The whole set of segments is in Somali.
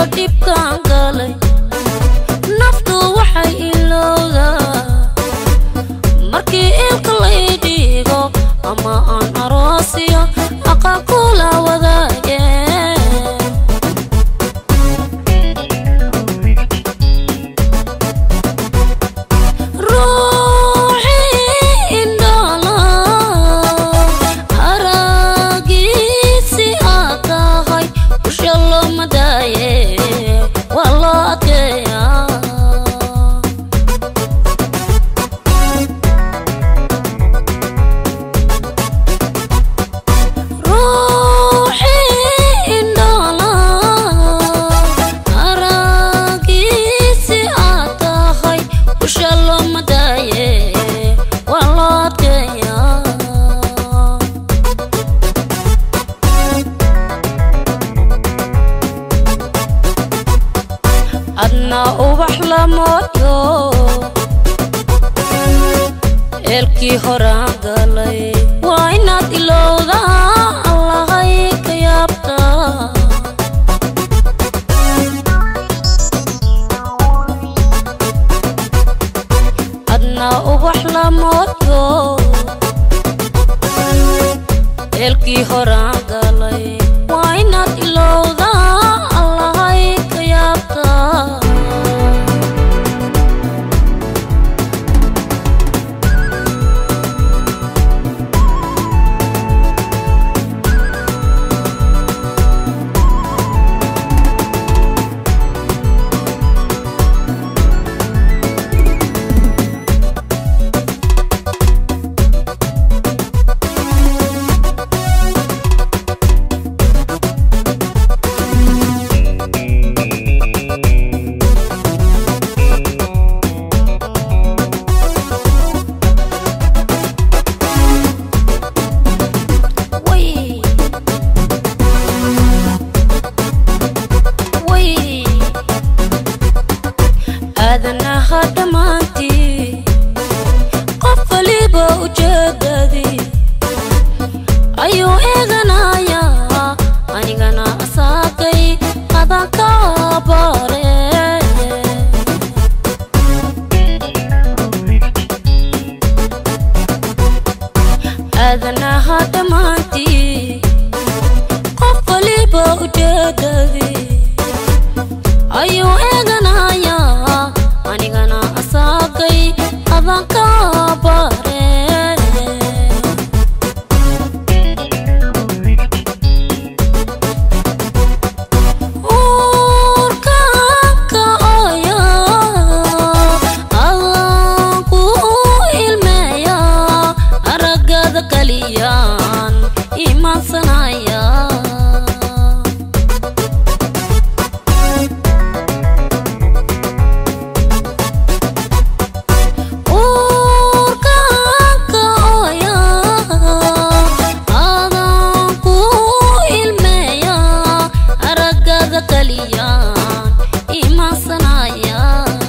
dhibkaan galay naftu waxay ilowdaa markii ilka lay dhigo ama aan aroosiyo aqaa kula wadaage ruuxii indhala aragiisi aad tahay usha looma daaye waa loo adkeeyaa ruuxii indhala aragiisi aad tahay usha looma daaye waa loo adkeeyaa adna ubax lamooyo eelkii horaan galay waa inaad ilowdaa allahay ka yaabtaa adna ubax lamooyo eelkii horaan galay waa inaad ilowdaa allahay ka yaabtaa way way aadanaha dhammaantii qof waliba ujeedadii ayuu eeganayaa anigana asaagay adan ka bare aadanaha dhammaantii qof waliba ujeedadii ayuu eeganayaa anigana asaagay adan ka bare uurkanka ooya adaan ku ilmeeya aragada kaliyaan imaansanaya uurkanka ooya adaan ku ilmeeya aragada kaliyaan imaansanaya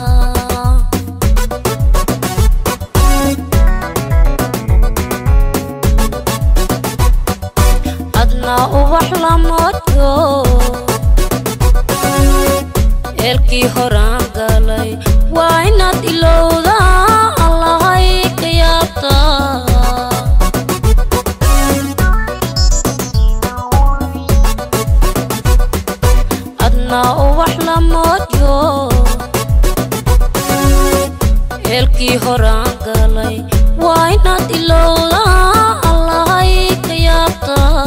adna ubax lamooyo eelkii horaan galay waa inaad ilowdaa allahay ka yaabtaa adna ubax lamooyo eelkii horaan galay waa inaad ilowdaa allahay ka yaabtaa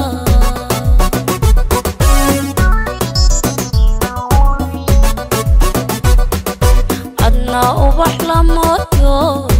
adna ubax lamooyo